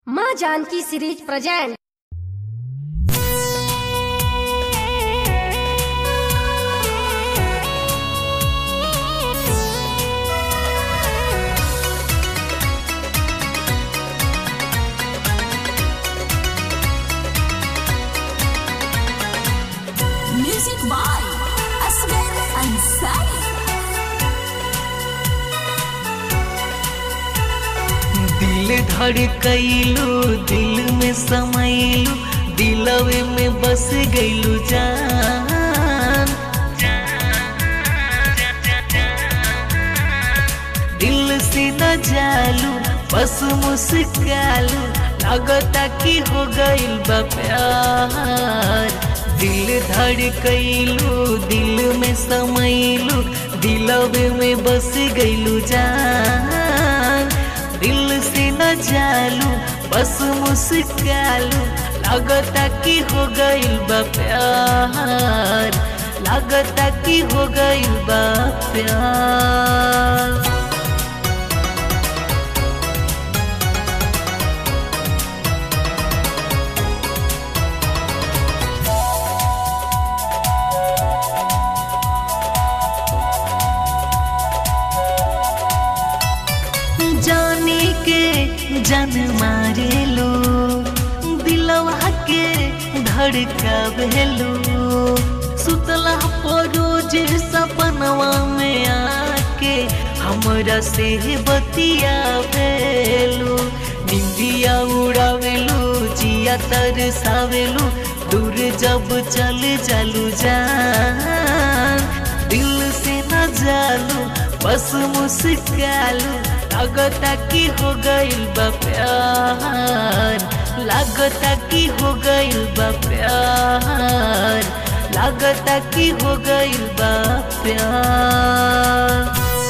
माँ Janaki series present Music by Asghar Ansari. दिल धड़कैलू दिल में समैलू दिलवे में बस गैलू जान दिल से न जालू बस मुस्कालू लगता कि हो गइल बा प्यार दिल धड़कैलू दिल में समैलू दिलवे में बस गइलू जान दिल से न जालू बस मुस्कालू लगता कि हो गइल बा प्यार लगता कि हो गइल बा प्यार जाने के जन मारे लो दिलवा के धड़का भेलो सुतला परोज सपनवा में आके हमरा से बतिया भेलो निंदिया उड़ावेलो जिया तरसावेलो दूर जब चल जालू जान दिल से न जालू बस मुस्कालू लगता कि हो गइल बा प्यार लगता कि हो गइल बा प्यार लगता कि हो गइल बा प्यार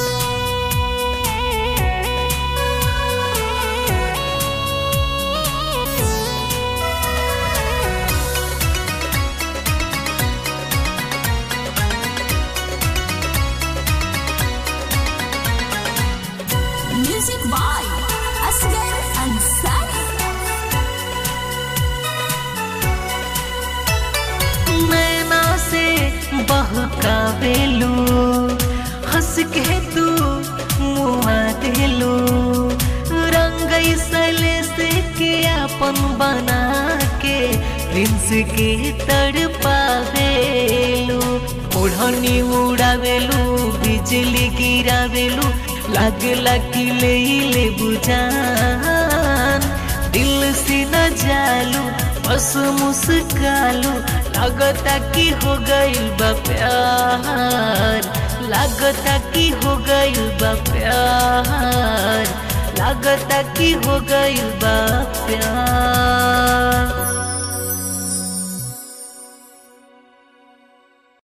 Music by Asghar Ansari. नैना से बहकावेलू हंस के तू मुआ देलू रंग सले से के अपन बना के प्रिंस के तड़ पावेलू ओढ़नी उड़ावेलू बिजली गिरावेलू लागला कि ले ले बुझान दिल से न जालू बस मुस्कालू लगता कि हो गइल बा प्यार लगता कि हो गइल बा प्यार लगता कि हो गइल बा प्यार